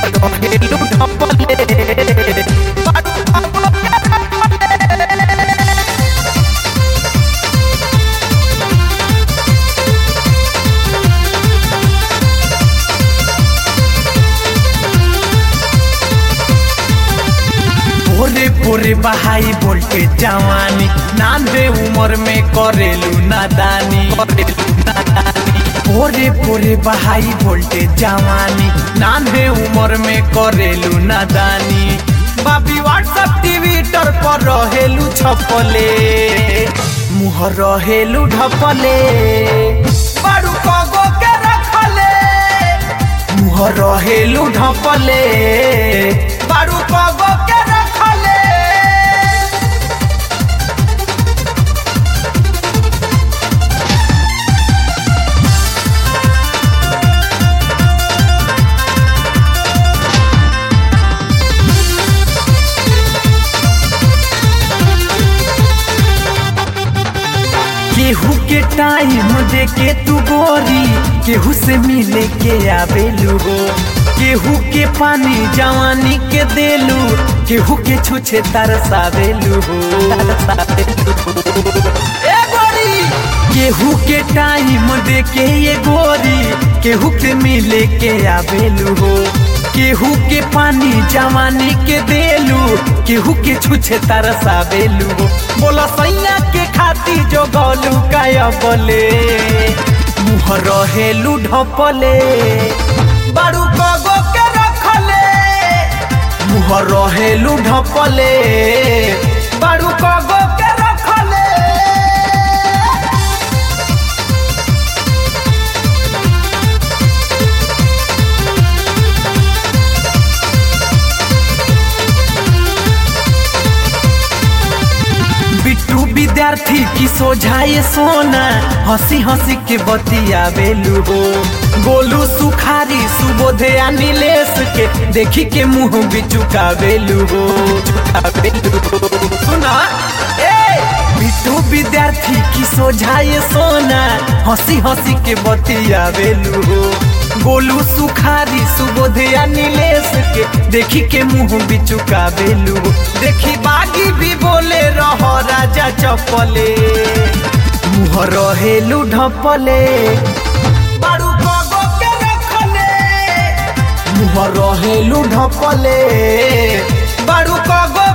रहेलू ढपले भोरे भोरे बहाई बोलते जवानी नांदे उम्र में करेलू नादानी करेलू नादानी भोरे भोरे बहाई बोलते जवानी नांदे उम्र में करेलू नादानी बाबी व्हाट्सएप ट्विटर पर रहेलू छपले मुँह रहेलू ढपले बारू कगो के रखले मुँह रहेलू ढपले बारू कगो के रखले केहू के टाइम दे के तू गोरी केहू से मिले के आवेलू हो केहू के पानी जवानी के देलू केहू के छुछे तरसावेलू हो तरसावेलू हो। ए गोरी केहू के टाइम दे के ये गोरी केहू के मिले के आवेलू हो केहू के पानी जवानी के देलू केहू के छुछे तरसावेलू हो बोला सैया के खाती जो गलू काया बोले मुँह रहेलू ढपले बारू कगो के रखले मुँह रहेलू ढपले बारू कगो के रखले बिट्टू विद्यार्थी की सोझाए सोना हंसी हंसी के बतिया बेलू हो गोलू सुखारी सुबोधे आ नीलेश के देखी के मुंह भी चुकावेलू हो चुकावेलू हो सुना ए बिट्टू विद्यार्थी की सोझाए सोना हंसी हंसी के बतिया बेलू हो गोलू सुखारी सुबोधिया नीलेश के देखी के मुंह भी चुकावेलू देखी बागी भी बोले रह राजा चपले मुँह रहेलू ढपले बारू कगो के रखले मुँह रहेलू ढपले बारू कगो